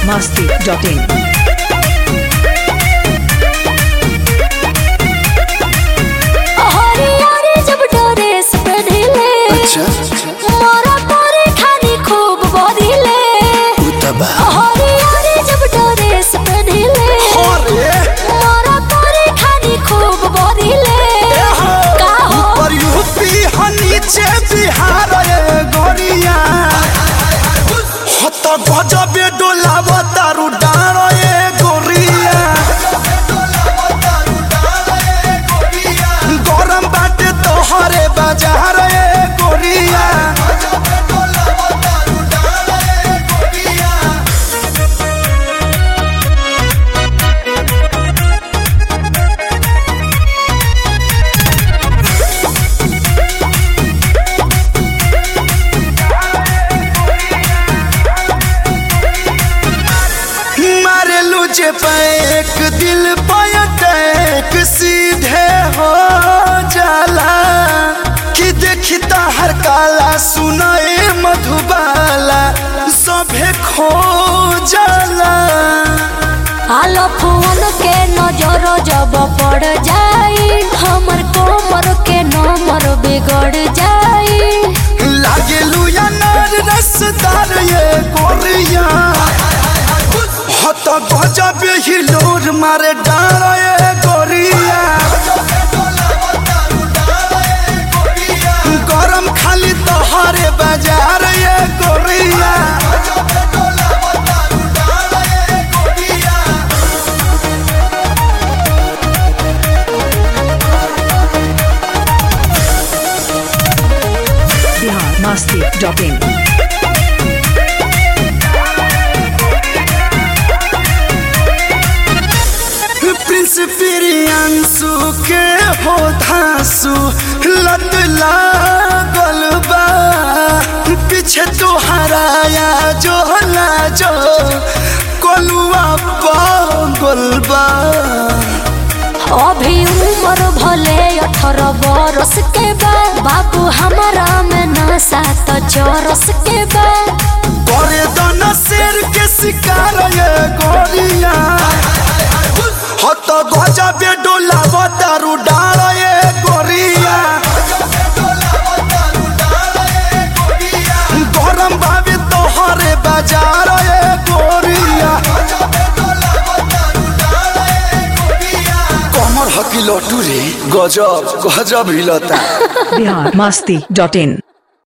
masti.in. हरियारी जब dress पहनिले अच्छा मोरा तोरे खानी खूब बदिले उतबा हरियारी जब ड्रेस पहनिले अरे मोरा तोरे खानी खूब बदिले का हो ऊपर यूपी ह नीचे बिहार ए गोरिया हत गजबे डोलाव तारू डार ए गोरिया गरम बाटे तोहरे बाजार ए गोरिया मारेलू जे पैक दिल पयटैक सीधे हो जाला कि देखी हर काला सुनाए मधुबाला सभे खो जाला आलो फोन के नजर जब पड़ जाई हमर कोमर के नंबर बिगड़ जाई लागेलू अनार रसदार ये गोरिया हत गजब हिलोर मारे डार ये गोरिया गरम खाली तोहरे बाजार ये गोरिया Bihar masti.in. प्रिंस प्रियांशु के हो धांसु लत लागल बा पीछे तो हराया जो हला जो कोलुआ पागल बा अभी उम्र भले अठारह बरस के बा बाबू हमारा में नशा तो चरस के बा करे दन शेर के शिकार ये गोरिया हत गजबे डोलाव दारू डाल ये गोरिया गरम भाभी तोहरे बाजार ये गोरिया कमर हकी लटू रे गजब गजब हिलता Bihar masti.in.